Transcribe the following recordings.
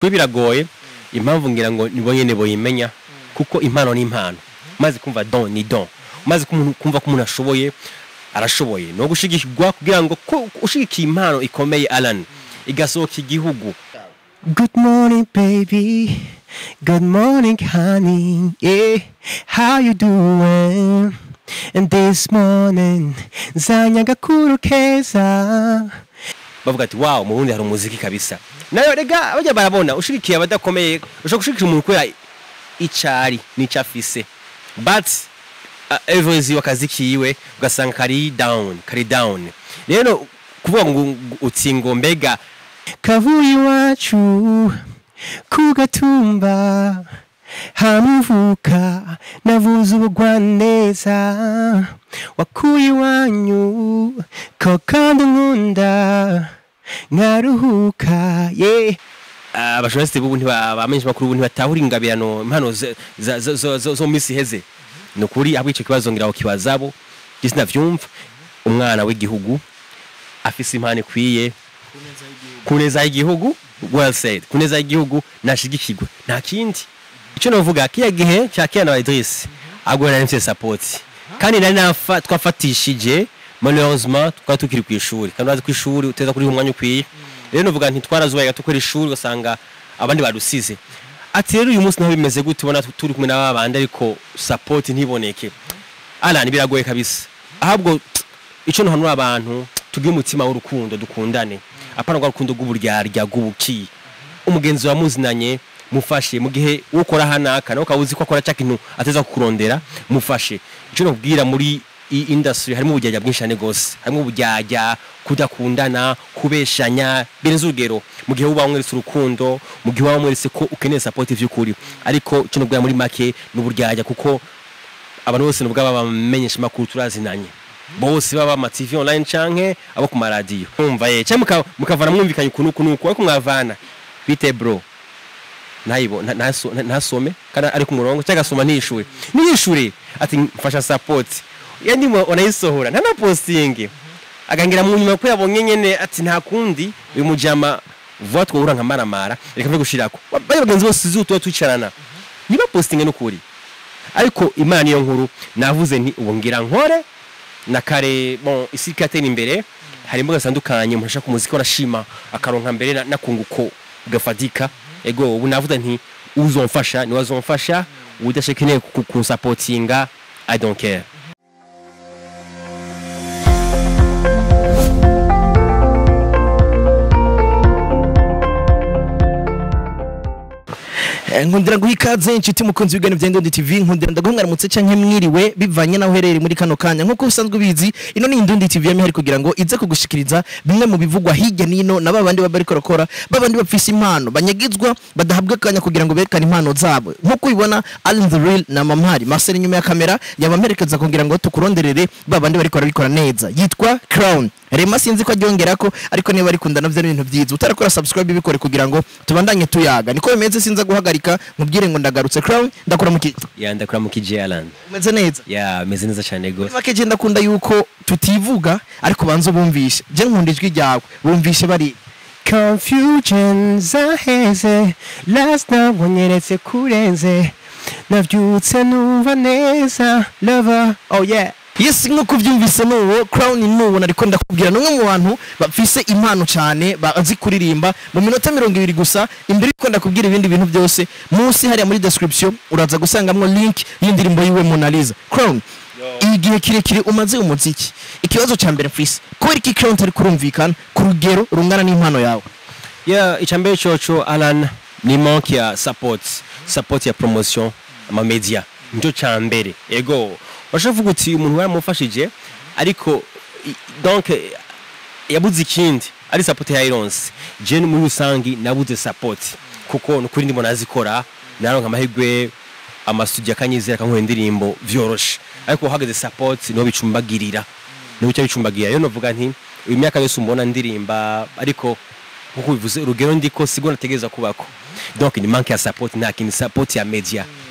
kuri biragoye impamvu ngira ngo nibo nyene boyimenya kuko impano ni impano maze kumva don ni don maze kumuntu- kumva ko umuntu ashoboye arashoboye no gushigikirwa kugira ngo ko ushigikiye impano ikomeye Alan igasohoka igihugu Good morning baby Good morning honey yeah how you doing And this morning nzanya gakuru keza bavuga ati wow mu Burundi hari umuziki kabisa nayo rega bajya barabona ushigikiye abadakomeye ushobora gushigikira umuntu kubera icari n'ico afise but uh, everyzi akazi kiwe ugasanga kari down kari down rero kuvuga ngo ngo uti ngo mbega kavuye iwacu ku gatumba hamuvuka navuze ubugwaneza wakuye iwanyu ko kandi nkunda nkaruhuka ye abashonasite b'ubu ntibamenyesha makuru ubu ntibatahura ingabirano impano ze- za- zo- zo zo- zo mu minsi iheze ni ukuri ahubwo icyo kibazo ngira ngo kibazabo njye sinavyumva umwana w'igihugu afise impano ikwiye ku neza y'igihugu well said ku neza y'igihugu nashigikirwe nta kindi icyo navuga kiya gihe cya Kiana na Idris ahubwo nari mfite support kandi nari nafa twafatishije malheureusement twari tukiri ku ishuri kandi urazi ku ishuri uteza kuri umwanya ukwiye rero navuga nti twarazubaye tukora ishuri ugasanga abandi badusize ati rero uyu munsi naho bimeze gute ubona turi kumwe n'aba bandi ariko support ntiboneke Alan biragoye kabisa ahubwo icyo ntuhanura abantu tugire umutima w'urukundo dukundane apana rwa rukundo rw'uburyarya rw'ubuki umugenzi wamuzinanye mufashe mu gihe ukora hanaka nawe ukaba uzi ko akora cya kintu ateza kukurondera mufashe icyo nakubwira muri iyi industry harimo uburyarya bwinshi cyane rwose harimo uburyarya kudakundana kubeshanya birenze urugero mu gihe uba wamweretse urukundo mu gihe waba wamweretse ko ukeneye support by'ukuri ariko icyo nakubwira muri make ni uburyarya kuko abantu bose nubwo babamenyesha amakuru turazinanye bose baba ama TV online canke abo ku maradiyo umva ye cyangwa muka- mukavana mwumvikanye ukuntu ukuntu ukuntu ariko mwavana bite bro nayibo nta- ntaso- nta- ntasome kandi ari ku murongo cyangwa agasoma ntiyishure ntiyishure ati mfasha support ya ndimo wanayisohora nta na posting agangira mu nyuma ko yabonye nyene ati nta kundi uyu mujama vuba twahura nka maramara reka mve gushirako bari bagenzi bose zutuba twicarana niba posting n'ukuri ariko imana niyo nkuru navuze nti ubu ngira nkore na kare bon isi ikatera imbere hari imbuga zitandukanye umuntu ashaka umuziki arashima akaronka mbere na- nakunguko gafatika ego ubu navuze nti uzomfasha niwe azomfasha udashekeneye kunsapotinga i don't care Eh, nkundira guha ikaze inshuti mukunzi w'ibigani bya Indundi TV nkundira ndaguha mwaramutse canke mwiriwe bivanye naho uherereye muri kano kanya nk'uko usanzwe ubizi ino ni Indundi TV yamye hari kugira ngo ize kugushikiriza bimwe mu bivugwa hirya nino na babandi baba bariko barakora babandi bafise impano banyagizwa badahabwa akanya kugira ngo berekane impano zabo nk'uko ubibona Allen the Real na Mamari Marcel inyuma ya kamera yabamperekeza kugira ngo tukuronderere babandi bariko barabikora neza yitwa Crown Rema sinzi ko aryongera ko ariko niba arikunda navyo ari ibintu byiza utarakora subscribe bikore kugira ngo tubandanye tuyaga niko bimeze sinza guhagarika nkubwire ngo ndagarutse crown ndakora mu ki ya ndakora mu kije Alan umeze neza ya meze neza cyane gose make je ndakunda yuko tutivuga ariko banza bumvishe je nkunda ijwi ryawe bumvishe bari confusion zaheze last night wanyeretse kurenze navyutse numva neza lover oh yeah yes nk'uko ubyumvise n'uwo crown n'uwo ariko ndakubwira ni umwe mu bantu bafise impano cyane bazi kuririmba mu minota mirongo ibiri gusa imbere yuko ndakubwira ibindi bintu byose munsi hariya muri description uraza gusangamwo link y'indirimbo yiwe Mona Lisa crown igihe kirekire umaze umuziki ikibazo cya mbere mfise kubera iki crown tari kurumvikana ku rugero rungana n'impano yawe ya icambere coco Alan ni manque ya support support ya promotion ama media nicyo cambere ego washavuga uti umuntu baramufashije ariko i- donc eh, yabuze ikindi ari support ya Irons je muri rusangi nabuze support kuko nukuri ndimo nazikora naronka amahirwe amasudio akanyizera kankora indirimbo vyoroshe ariko uhagaze support niho bicumbagirira niho bica bicumbagirira rero novuga nti uyu myaka yose umbona ndirimba ariko nkuko bivuze urugero ndiko sigo nategereza kubako donc ni manque ya support nta kindi support ya media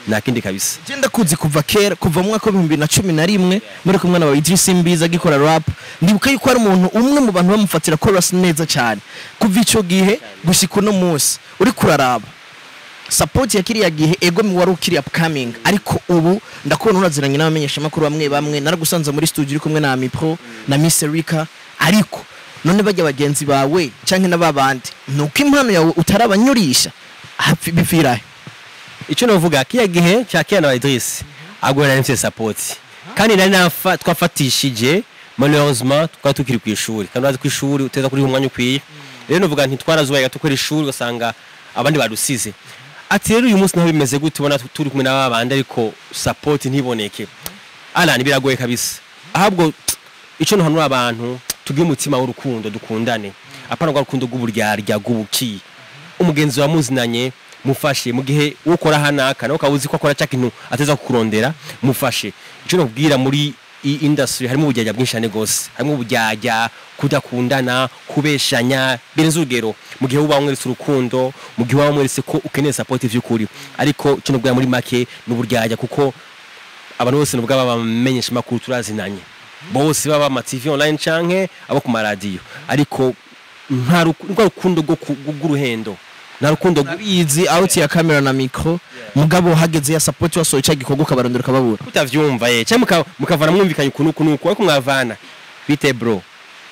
nta kindi kabisa genda kuzi kuva kera kuva mu mwaka w'ibihumbi bibiri na cumi na rimwe muri kumwe na Idris Mbiza agikora rap ndibuka yuko ari umuntu umwe mu bantu bamufatira chorus neza cyane kuva ico gihe gushika uno munsi uri kuraraba support ya kiriya gihe ego mi wari ukiri upcoming ariko ubu ndakubona uraziranye n'abamenyesha makuru bamwe bamwe naragusanze muri studio uri kumwe na Mipro na Miss Erika ariko none bajya bagenzi bawe canke n'ababandi nuko impano yawe utarabanyurisha hafi bifirahe icyo navuga kiya gihe cya kera na Idris agora nari support kandi nari nafa twafatishije malheureusement twari tukiri ku ishuri kandi urazi ku ishuri uteza kuri umwanya ukwiye rero navuga nti twarazubaye gato kwera ishuri ugasanga abandi badusize ati rero uyu munsi naho bimeze gute ubona turi kumwe n'aba bandi ariko support ntiboneke alani biragoye kabisa ahubwo icyo ntuhanura abantu tugire umutima w'urukundo dukundane apana rwa rukundo rw'uburyarya rw'ubuki umugenzi wamuzinanye mufashe mu gihe ukora hanaka nawe ukaba uzi ko akora cya kintu ateza kukurondera mufashe icyo nakubwira muri iyi industry harimo uburyarya bwinshi cyane rwose harimo uburyarya kudakundana kubeshanya birenze urugero mu gihe uba wamweretse urukundo mu gihe uba wamweretse ko ukeneye support by'ukuri ariko icyo nakubwira muri make ni uburyarya kuko abantu bose nubwo baba bamenyesha amakuru turazinanye bose baba ama TV online canke abo ku maradiyo ariko nta ruku- rwa rukundo rwo ku- rw'uruhendo nta rukundo rw- urabizi out ya camera na micro mugabo hageze ya support wasohoye cya gikorwa ukabarondera ukababura utavyumva ye cyangwa muka- mukavana mwumvikanye ukuntu ukuntu uku ariko mwavana bite bro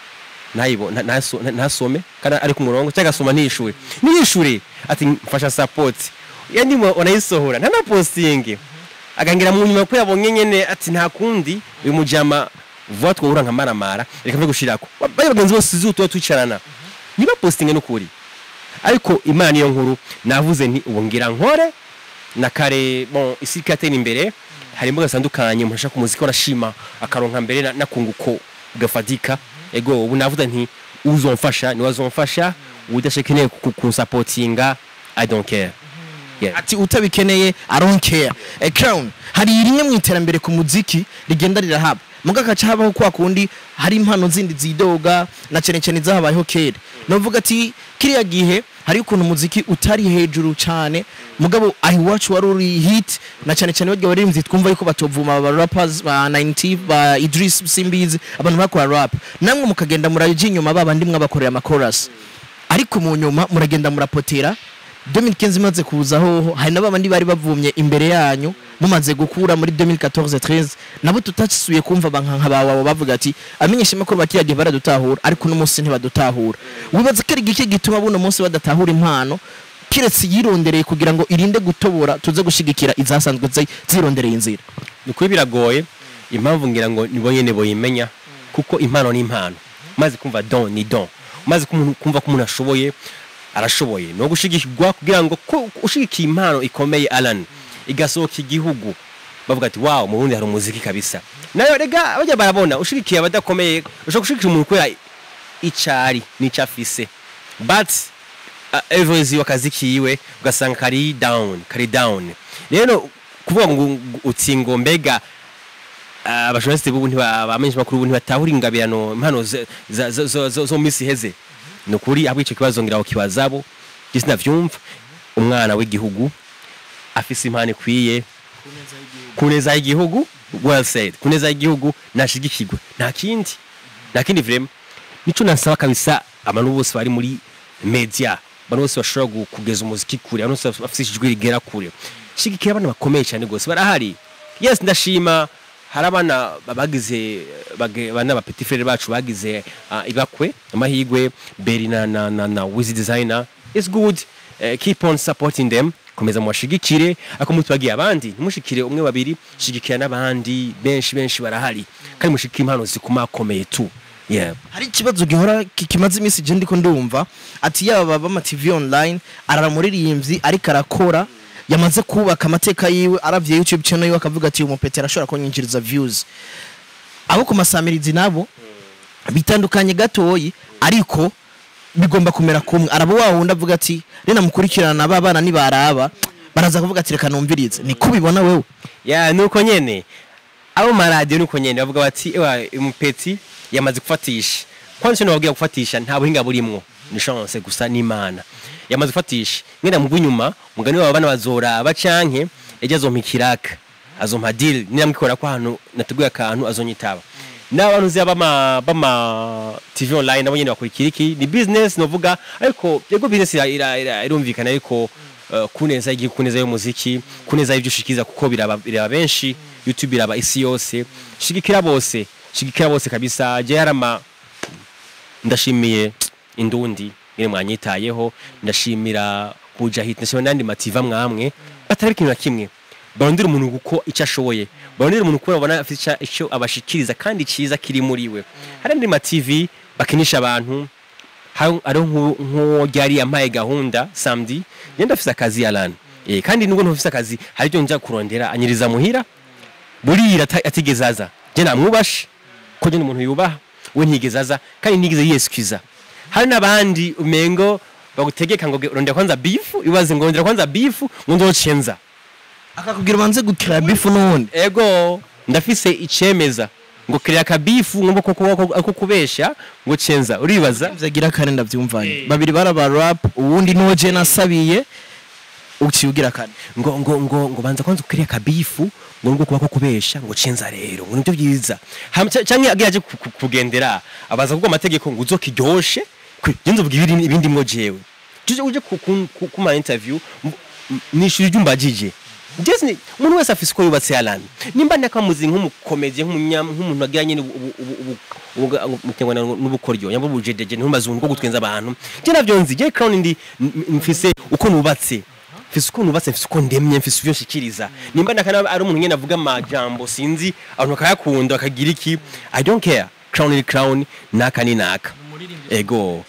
ntayibo nta- ntaso- nta- ntasome kandi ari ku murongo cyangwa agasoma ntiyishure niyishure ati mfasha support ya ndimo wanayisohora nta na posting agangira mu nyuma ko yabonye nyene ati nta kundi uyu mujama vuba twahura nka maramara reka mve gushirako bari bagenzi bose zutu tuba twicarana niba posting n'ukuri ariko imana niyo nkuru navuze nti ubu ngira nkore na kare bon isi katera imbere hari imbuga zitandukanye umuntu ashaka umuziki arashima akaronka mbere na- nakunguko gafatika ego ubu navuze nti uzomfasha niwe azomfasha udashekeneye kunsapotinga i don't care yeah. ati utabikeneye i don't care a crown hari rimwe mu iterambere ku muziki rigenda rirahaba muga kaca habaho kwa kundi hari impano zindi zidoga na cyane cyane zahabayeho kera novuga ati kiriya gihe hari ukuntu umuziki utari hejuru cyane mugabo aho iwacu wari uri hit na cyane cyane barya baririmbyi twumva yuko batovuma aba rappers ba 90 ba Idris Simbizi abantu bakora rap namwe mukagenda muraje inyuma babandi mwabakorera amakorasi ariko mu nyuma muragenda murapotera 2015 imaze kuzaho hari n'abandi bari bavumye imbere yanyu mumaze gukura muri 2014 13 nabo tutasuye kumva abankanka bawe bavuga ati amenyesha makuru bakiragiye baradutahura ariko n'umunsi ntibadutahura wibaza ko ari igiki gituma buno munsi badatahura impano kiretse yirondereye kugira ngo irinde gutobora tuze gushigikira izasanzwe zi- zirondereye inzira ni ukuri biragoye impamvu ngira ngo nibo nyene boyimenya kuko impano ni impano maze kumva don ni don maze kumuntu- kumva ko umuntu ashoboye arashoboye no gushigikirwa kugira ngo ko ushigikiye impano ikomeye Alan igasohoka igihugu bavuga ati wow mu Burundi hari umuziki kabisa nayo rega bajya barabona ushigikiye abadakomeye ushobora gushigikira umuntu kubera icari n'ico afise but uh, everyzi wakazi kiwe ugasanga kari down kari down rero kuvuga ngo ngo uti ngo mbega ah, abajournaliste bubu ntibamenyesha makuru bubu ntibatahura ingabirano impano ze- za- zo- zo zo- zo mu misi iheze ni ukuri ahubwo ico kibazo ngira ngo kibazabo je sinavyumva umwana w'igihugu afise impano ikwiye ku neza y'igihugu well said ku neza y'igihugu nashigikirwe nta kindi nta kindi vraiment nico nasaba kabisa abantu bose bari muri media abantu bose bashobora gu- kugeza umuziki kure abantu bose bafite ijwi rigera kure shigikira abana bakomeye cyane rwose barahari yes ndashima hari abana bagize bage- bana ba petit frere bacu bagize ah, ibakwe amahigwe beri na na na, na wiz designer it's good uh, keep on supporting them komeza mubashigikire ako mutubagiye abandi ntimushikire umwe babiri shigikira n'abandi benshi benshi barahari kandi mushikire impano zikumakomeye tu yeah hari ikibazo gihora ki- kimaze iminsi je ndiko ndumva ati yaba bama TV online arara muririmbyi ariko arakora yamaze kubaka amateka yiwe aravye YouTube channel yiwe akavuga ati uyu mupetera ashobora kunyinjiriza views abo ku masamirizi nabo bitandukanye gatoyi ariko bigomba kumera kumwe araba wa wundi avuga ati rena mukurikirana aba bana nibaraba baraza kuvuga ati reka numvirize ni kubibona wewe ya nuko nyene abo maradiyo nuko nyene bavuga bati ewa umupeti yamaze gufatisha kwanza icyo nababwira gufatisha nta buhinga burimwo ni chance gusa n'imana yamaze gufatisha ngenda mu bw'inyuma mugani wabo bana bazoraba canke ejo azompa ikiraka azompa deal niramwikora ko ahantu nateguye akantu azonyitaba n'abantu uzi bama bama tv online nabo nyene bakurikira iki ni business novuga ariko yego business ira- ira- ira- irumvikana ariko uh, kuneza igihe kuneza y'umuziki kuneza y'ibyo ushikiza kuko biraba biraba benshi youtube iraba isi yose shigikira bose shigikira bose kabisa je harama ndashimiye indundi nyine mwanyitayeho ndashimira bujahid ndashimira n'andi mativa mwamwe batari ikintu na kimwe barondera umuntu kuko icyo ashoboye barondera umuntu kuko babona afite icya- icyo abashikiriza kandi cyiza kiri muri we hari andi mativi bakinisha abantu hari- hariho nk'u- nk'uwo ryari yampaye gahunda samedi ngenda afise akazi yarani eh, kandi nubwo ntufise akazi hari ibyo njya kurondera anyiriza muhira burira ata- atigeze aza je namwubashe ko je ni umuntu yubaha we ntigeze aza kandi ntigeze yiyesquiza hari n'abandi umengo bagutegeka ngo ge- rondera kwanza bifu ibaze ngo rondera kwanza bifu ngo nzocenza akakubwira ubanze gukira bifu n'ubundi ego ndafise icemeza ngo kiriya kabifu ngomba ko ko- ko kubesha ngo cenza uribaza vyagira kane ndavyumvanye babiri baraba rap uwundi n'uwo je nasabiye uciye ugira kane ngo ngo ngo ngo banza kwanza kiriya kabifu ngo ngo kuba ko kubesha ngo cenza rero ngo nibyo byiza Hama ca- canke agiye aje ku- ku- kugendera abaza kuko amategeko ngo uzokiryoshe genza uvuga ibindi ibindi mwo jewe tuje uje ku ku- ku- kuma interview m- m- nishuri ryumbajije Just ni umuntu wese afise uko yubatse yarani nimba nakamuzi nk'umukomedi nk'umunya nk'umuntu agira nyine ubu- ubu- ubu- ubu- ubu- mu kinyarwanda n'ubukoryo nyamba ubujedeje n'umazungu bwo gutwenza abantu je navyo nzi je crown ndi m- mfise uko nubatse mfise uko nubatse mfise uko ndemye mfise ivyo nshikiriza nimba nakana ari umuntu nyene avuga amajambo sinzi abantu bakayakunda bakagira iki i don't care crown ni crown naka ni naka ego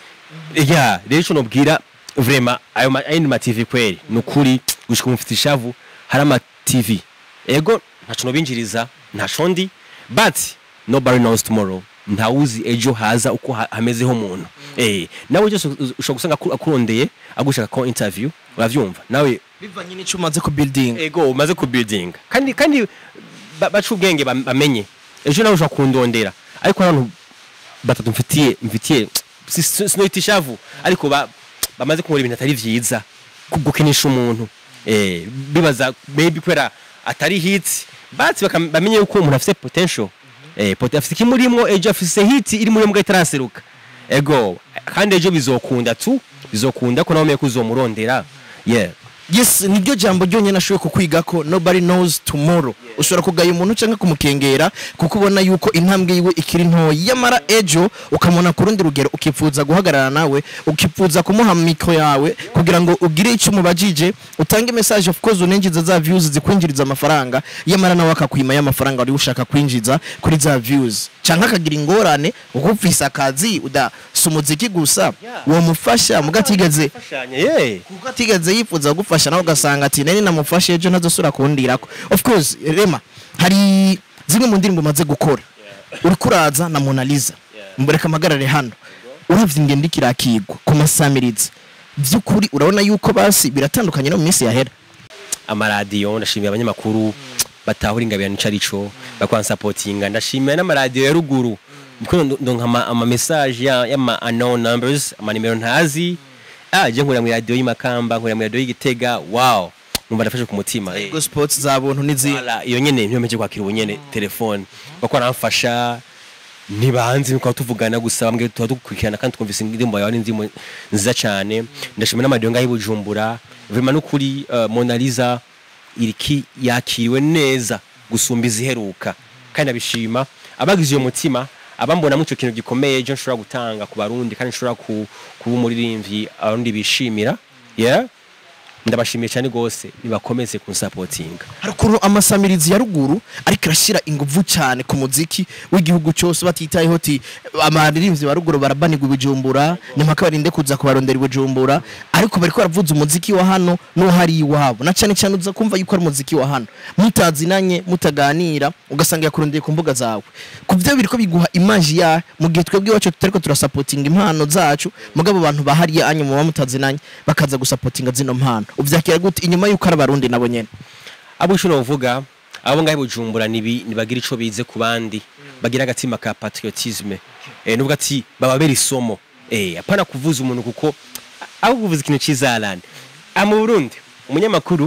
ya rero ico nobwira vrema ayo ma- ayo ni ma TV kweli nukuri gushika umufite ishavu hari ama TV ego ntaco nobinjiriza ntaco ndi but nobody knows tomorrow ntawuzi ejo haza uko ha- hamezeho umuntu eh nawe cyose ushobora gusanga aku- akurondeye agushaka ko interview uravyumva nawe bivanye n'ico umaze ku building ego umaze ku building kandi kandi ba- baca ubwenge bam- bamenye ejo nawe ushobora kundondera ariko hari abantu batatu mfitiye mfitiye si- si- sinoyita ishavu ariko ba- bamaze kumura ibintu atari vyiza ku- gukinisha umuntu eh bibaza maybe kubera atari hit but bakam- bamenye yuko umuntu afise potential eh pot- afise ikimurimwo ejo afise hit iri muri mbwa itaraseruka ego kandi ejo bizokunda tu bizokunda ko nawe umenye ko uzomurondera yeah yes niryo jambo ryonyine ashoboye kukwiga ko nobody knows tomorrow ushobora kugaya umuntu cyangwa kumukengera kuko ubona yuko intambwe yiwe ikiri ntoya yamara ejo ukamubona ku rundi rugero ukipfuza guhagarara nawe ukipfuza kumuha mikro yawe kugira ngo ugire icyo umubajije utange message of course unenjiza za views zikwinjiriza amafaranga yamara nawe akakwima y'amafaranga wari ushaka kwinjiza kuri za views cyangwa akagira ingorane ukufisa akazi udasa umuziki gusa uwo mufasha mugatigeze Fashion, yeah. kuko atigeze yifuza gufasha nawe ugasanga ati nari namufashe ejo ntazosubira kundirako of course rema hari zimwe mu ndirimbo umaze gukora uriko uraza na Mona Lisa mbureka amagarare hano uravye ingendo ikirakigwa ku masamirizi vy'ukuri urabona yuko basi biratandukanye no mu minsi yahera amaradiyo ndashimiye abanyamakuru batahura ingabirano ico arico bakwansapotinga ndashimira n'amaradiyo ya ruguru niko ndo- ndonka ama, ama message ya y'ama unknown numbers amanimero ntazi ah je nkurira mu radiyo y'imakamba nkurira mu radiyo y'igitega wow numva ndafashe ku mutima eh. go sports za buntu n'izindi Voilà, iyo nyene niyo meje kwakira ubu nyene telefone bako aramfasha ntibanzi nuko tuvugana gusa bambwe tuba dukurikirana kandi twumvise indirimbo yawe n'indirimbo nziza cyane ndashimira n'amadiyo ngaho i Bujumbura vraiment n'ukuri uh, Mona Lisa iriki yakiriwe neza gusumba iziheruka kandi abishima abagize uyo mutima abambonamo icyo kintu gikomeye ejo nshobora gutanga ku barundi kandi nshobora ku- kuba umuririmbyi abarundi bishimira yeah ndabashimiye cyane rwose nibakomeze kunsapotinga hari ukuntu amasamirizi ya ruguru ariko arashyira ingufu cyane ku muziki w'igihugu cyose batitayeho ti amaririmbyi ba ruguru barabanirwa i bujumbura ni mpaka barinde kuza kubarondera i bujumbura ariko bariko baravuza umuziki wa hano n'uhari iwabo na cyane cyane uza kumva yuko ari umuziki wa hano mutazinanye mutaganira ugasanga yakurondeye ku mbuga zawe ku byo biriko biguha imaji ya mu gihe twebwe iwacu tutariko turasapotinga impano zacu mugabo abantu bahariye anyu muba mutazinanye bakaza gusapotinga zino mpano uvyakira gute inyuma yuko ari abarundi nabo nyene abo ushobora kuvuga abo ngaho i bujumbura nibi nibagira ico bize ku bandi bagira agatima ka patriotisme eh nubwo ati bababera isomo eh apana kuvuza umuntu kuko aho kuvuza ikintu cizarane ah mu Burundi umunyamakuru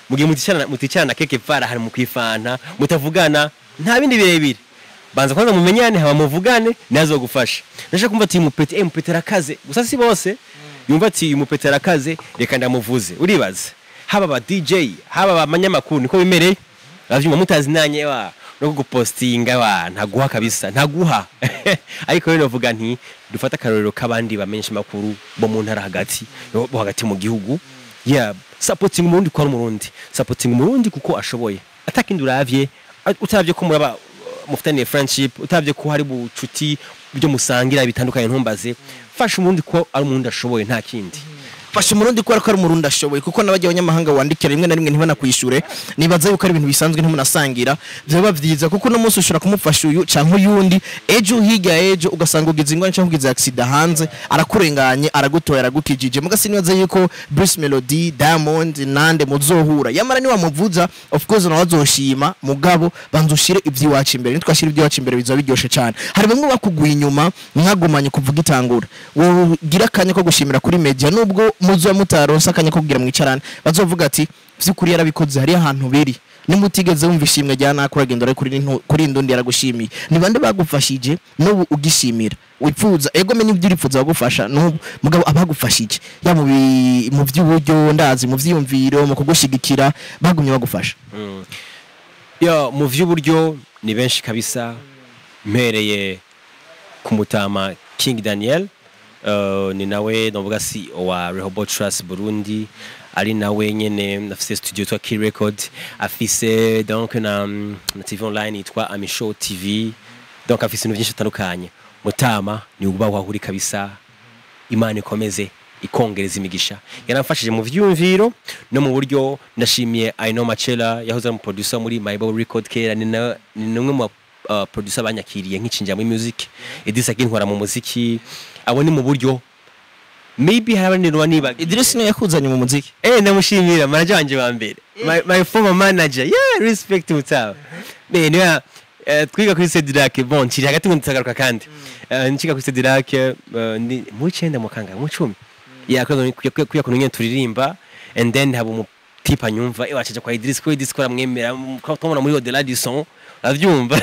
mugihe muticarana muticarana keke para hari mu kwifanta mutavugana nta bindi birebire banza kwanza mumenyane haba muvugane nazo gufasha ndashaka kumva ati mupeti eh mupeti arakaze gusa si bose yumva ati uyu mupeti arakaze reka ndamuvuze uribaza haba ba DJ haba abanyamakuru niko bimereye bavyuma mutazi nanye wa no gupostinga wa ntaguha kabisa ntaguha ariko rero novuga nti dufata akarorero k'abandi bamenyesha makuru bo mu ntara hagati bo hagati mu gihugu yeah supporting umurundi kwa umurundi supporting umurundi kuko ashoboye atakindi uravye utavye ko muraba mufitaniye friendship utavye ko hari bucuti byo musangira bitandukanye ntumbaze fasha umurundi ko ari umurundi ashoboye nta kindi fasha umurundi kubera ko ari umurundi ashoboye kuko n'abajya abanyamahanga wandikira rimwe na rimwe ntibanakwishure nibaza yuko ari ibintu bisanzwe ntimunasangira byaba byiza kuko uno munsi ushobora kumufasha uyu canke uyundi ejo hirya ejo ugasanga ugize ingwani canke ugize accident hanze arakurenganye aragutoye aragukijije mugasi nibaza yuko Bruce Melody Diamond nande muzohura yamara ni wamuvuza of course nawe azoshima mugabo banza ushire iby'iwacu imbere nitwashira iby'iwacu imbere bizaba biryoshe cyane hari bamwe bakuguye inyuma mwagumanye kuvuga itangura wogira akanya ko gushimira kuri media nubwo muzo mutaronse akanya ko kugira mwicarane bazovuga ati vyukuri yarabikoze hari ahantu biri nimutigeze wumva ishimwe rya nakora genda uri kuri ntu- kuri ndundi yaragushimiye ni bande bagufashije n'ubu ugishimira wipfuza ego menye ibyo uripfuza bagufasha n'ubu mugabo abagufashije ya mu bi- mu by'uburyo ndazi mu vyiyumviro mu kugushigikira bagumye bagufasha yo mu vy'uburyo ni benshi kabisa mpereye ku mutama King Daniel uh, ni nawe novuga si wa Rehoboth Trust Burundi ari nawe nyene afise studio yitwa Key Record afise donc na, na TV online yitwa Amishow TV donc afise ibintu byinshi bitandukanye mutama ni ubaho ahuri kabisa imana ikomeze ikongereza imigisha yaramfashije mu vyumviro no mu buryo ndashimiye Aino Machela yahoze ari mu producer muri My Bible Record kera ni na- ni numwe mu uh, producer banyakiriye nk'icinjira muri music Idrissa Kintwara mu muziki abo ni mu buryo maybe hari abandi nuba nibaga Idris niwe yakuzanye mu muziki eh ndamushimira manager wanje wa mbere my, my former manager yeah respect mutaba be niwe eh, twiga kuri Cedric bon nkiri hagati ngo ntagaruka kandi Eh, nkiga kuri Cedric eh, ndi mu cyenda mu kanga mu cumi yakoze kuya kuntu nyene turirimba and then haba umutipe anyumva eh wacaje kwa Idris ko Idris ko aramwemera twamubona muri Odela du son avyumva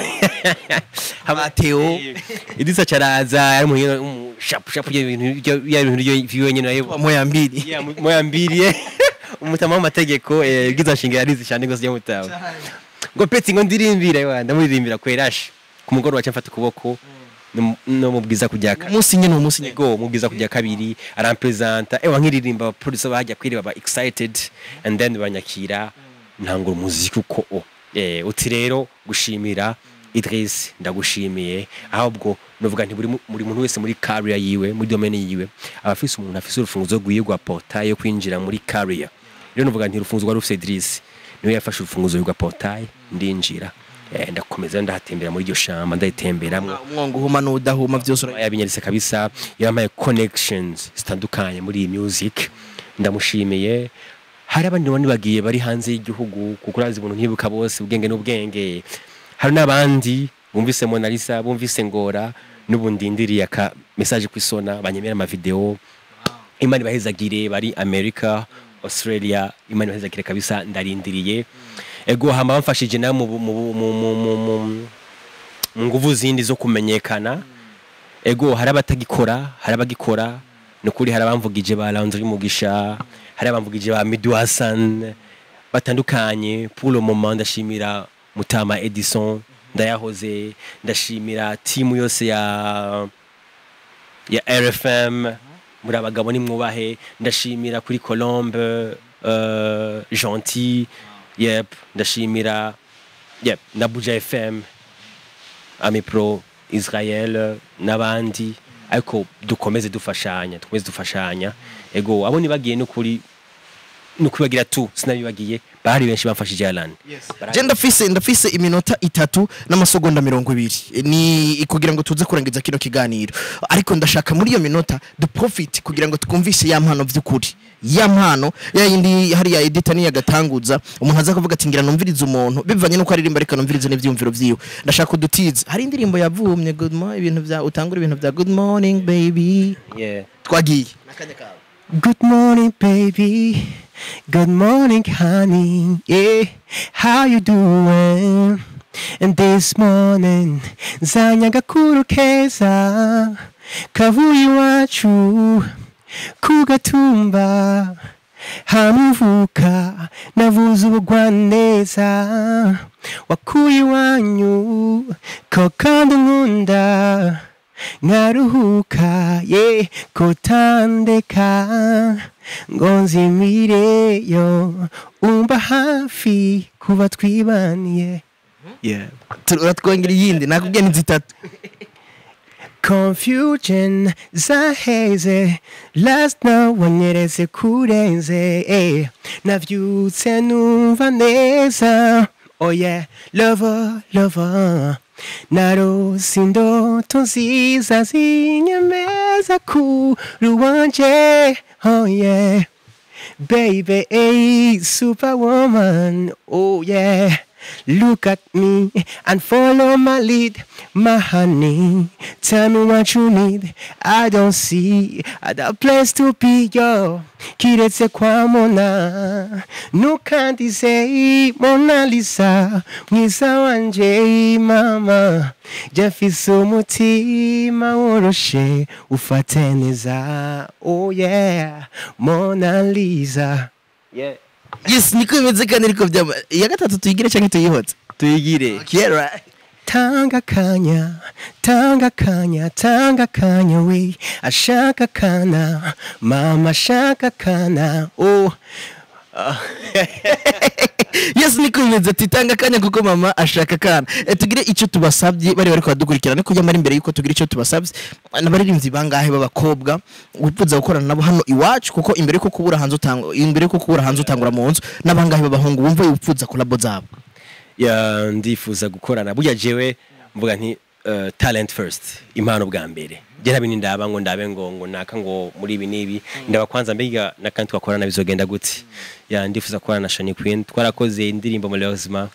haba Theo. Idris acaraza ari mu shapu shapu y'ibintu y'ibintu y'ibintu nayo moya mbili Yeah, mu- moya mbiri umutama w'amategeko eh, bwiza nshinga yarizi cyane gose y'umutama ngo peti ngo ndirimbire wa ndamuririmbira kwerash ku mugoroba cyo mfata ukuboko no- no mubwiza kujya ka- umunsi nyine umunsi nyine go mubwiza kujya kabiri arampresenta ewa nkiririmba producer bahajya kwiri baba excited and then banyakira ntangura umuziki uko o eh uti rero gushimira Idris ndagushimiye ahubwo novuga nti buri mu- buri muntu wese muri career yiwe muri domaine yiwe abafise umuntu afise urufunguzo rwiwe rwa portail yo kwinjira muri career rero novuga nti urufunguzo rwa rufise Idris niwe yafashe urufunguzo rwa portail ndinjira eh, ndakomeza ndahatembera muri iryo shamba ndayitemberamwo umwongo uhuma n'udahuma byose ura- yabinyeretse kabisa yampaye connections zitandukanye muri iyi music ndamushimiye hari abandi bandi bagiye bari hanze y'igihugu kuko urazi ibintu ntibuka bose ubwenge n'ubwenge hari n'abandi bumvise Mona Lisa bumvise Ngora n'ubu ndindiriye aka message kwisona banyemera amavideo imana ibahezagire bari America Australia imana ibahezagire kabisa ndarindiriye ego hama bamfashije nawe mu mu mu mu mu mu mu nguvu zindi zo kumenyekana ego hari abatagikora hari abagikora ni ukuri hari abamvugije ba Landry Mugisha hari abamvugije ba Midu Hassan batandukanye pour le moment ndashimira Mutama Edison ndayahoze ndashimira timu yose ya ya RFM muri abagabo nimwubahe ndashimira kuri Colombe uh, Gentil yep ndashimira yep na Buja FM Ami Pro Israel n'abandi ariko dukomeze dufashanya dukomeze dufashanya ego abo nibagiye n'ukuri nukubagira tu sinabibagiye bahari benshi bamfashije Alan je ndafise ndafise iminota itatu n'amasegonda mirongo ibiri ni kugira ngo tuze kurangiza kino kiganiro ariko ndashaka muri iyo minota du profit kugira ngo twumvise ya mpano vy'ukuri ya mpano ya yindi hariya edita niya gatanguza umuntu aza kuvuga ati ngira numvirize umuntu bivanye nuko aririmba ariko numvirize n'ivyumviro vyiwe ndashaka udutize hari indirimbo yavumye good morning ibintu vya utangura ibintu vya good morning baby yeah twagiye Good morning, baby. Good morning, honey. Yeah, how you doing? And this morning, zanya gakuru keza, kavuye iwacu, kugatumba, hamuvuka, navuze ubugwaneza, wakuye iwanyu, ko kandi nkunda, nkaruhuka ye kutandeka ngo nzimireyo umba hafi kuba twibaniye yeah. turatwongera iyindi nakubwiye ni zitatu confusion zaheze last night wanyeretse kurenze eh. navyutse numva neza oh yeah lover lover narose indoto nziza zinyemeza kuri wanje oh yeah baby a superwoman oh yeah look at me and follow my lead my honey tell me what you need i don't see other place to be yo kiretse kwa mona nukandize mona lisa mwiza wanje mama jafise umutima woroshe ufate neza oh yeah mona lisa yeah. yes niko bimeze kandi niko byaba iya gatatu tuyigire cyangwa tuyihotse tuyigire kera tanga kanya tanga kanya tanga kanya we ashaka kana mama ashaka kana oh Ah. yes niko bimeze titanga akanya kuko mama ashaka akana Eh, tugire icyo tubasabye bari bari kubadukurikirana ariko nyamara imbere y'uko tugira icyo tubasabye n'abaririmbyi bangahe b'abakobwa wifuza gukorana nabo hano iwacu kuko imbere y'uko kubura hanze utangwa imbere y'uko kubura hanze utangura mu nzu n'abangahe b'abahungu wumva wifuza kolabo zabo ya ndifuza gukorana burya jewe mvuga nti uh, talent first impano bwa mbere je ntabindi ndaba ngo ndabe ngo ngo naka ngo muri ibi n'ibi ndaba kwanza mbega nakandi twakorana bizogenda gute ya ndifuza gukorana na Shani Queen twarakoze indirimbo muri Lozima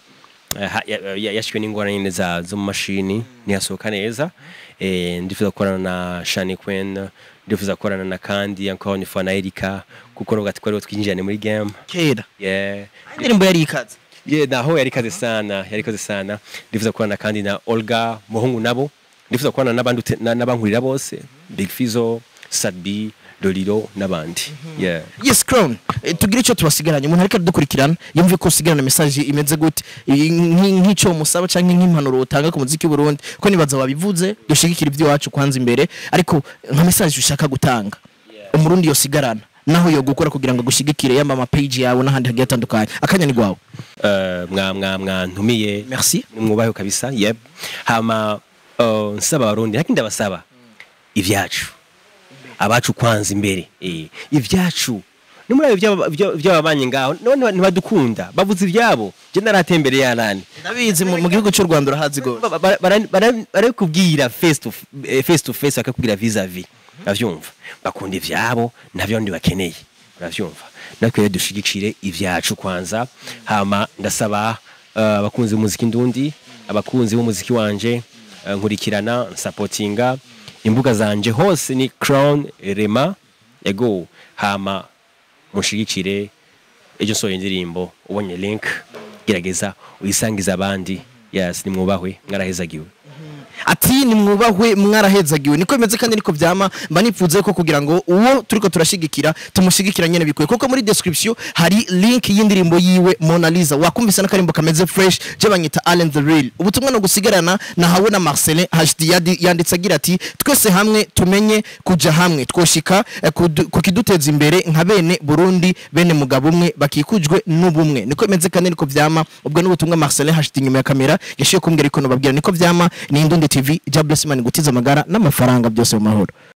yashwe n'ingorane nyine za zo mu mashini ntiyasohoka neza eh, ndifuza gukorana na Shani Queen ndifuza gukorana na kandi encore une fois na Erika kuko nuko twari twinjirane muri game kera yeah indirimbo yari ikaze ye naho yari kaze sana yari kaze sana ndifuza kubana kandi na Olga muhungu nabo ndifuza kubana n'abandi ute- na- n'abankurira bose Big Fizo Sadbi Lolilo n'abandi yeah yes crown Eh, tugire icyo tubasigaranye umuntu ariko adukurikirana yumve ko usigarana message imeze gute Eh, nk- nk'icyo musaba cyangwa nk'impanuro utanga ku muziki w'u Burundi ko nibaza wabivuze dushigikira iby'iwacu kwanza imbere ariko nka message ushaka gutanga umurundi yosigarana naho yo gukora kugira ngo agushyigikire yamba ama page yawe n'ahandi hagiye hatandukanye akanya ni gwawe uh, mwa mwa mwa ntumiye merci mwubaheho kabisa yep hama uh, nsaba abarundi ariko ndabasaba ivyacu abacu kwanza imbere eh ivyacu ni muri by'ababanye ngaho none ntibadukunda bavuze ivyabo je naratembereye yanani ndabizi mu mu gihugu cy'u Rwanda urahazi gose Ba- ba- bara- bara- barakubwira face to eh, face to face bakakubwira vis a vis uravyumva bakunda ivyabo navyo ndi bakeneye uravyumva natwe rero dushigikire ivyacu kwanza hama ndasaba eh, abakunzi b'umuziki ndundi abakunzi b'umuziki wanje eh, nkurikirana nsapotinga imbuga zanje hose ni crown rema ego hama mushigikire ejo nsohoye indirimbo ubonye link gerageza uyisangize abandi yes nimwubahwe mwarahezagiwe ati nimwubahwe mwarahezagiwe niko bimeze kandi niko byama mba nifuze ko kugira ngo uwo turiko turashigikira tumushigikira nyene bikwiye kuko muri description hari link y'indirimbo yiwe Mona Lisa wakumvise n'akarimbo kameze fresh je banyita Allen the Real ubutumwa no gusigarana nahawe na Marcelin HD yadi- yanditse agira ati twese hamwe tumenye kuja hamwe twoshika eh, kudu- kukiduteza imbere nka bene Burundi bene mugabo umwe bakikujwe n'ubumwe niko bimeze kandi niko vyama ubwo n'ubutumwa Marcelin HD inyuma ya kamera yashiye kumbwira iko nobabwira niko vyama ni Indundi TV Jabless Man gutiza amagara n'amafaranga byose mu mahoro